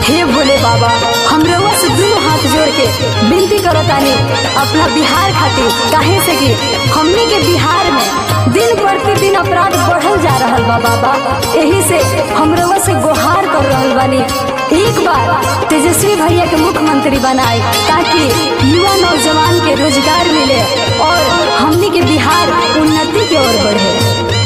हे भोले बाबा हम रउआ से दुनू हाथ जोड़ के विनती करतानी अपना बिहार खातिर काहे से कि हमनी के बिहार में दिन प्रतिदिन अपराध बढ़ल जा रहल बा बाबा यही से हम रउआ से गुहार कर रहल बानी एक बार तेजस्वी भैया के मुख्यमंत्री बनाए ताकि युवा नौजवान के रोजगार मिले और हमनी के बिहार उन्नति की ओर बढ़े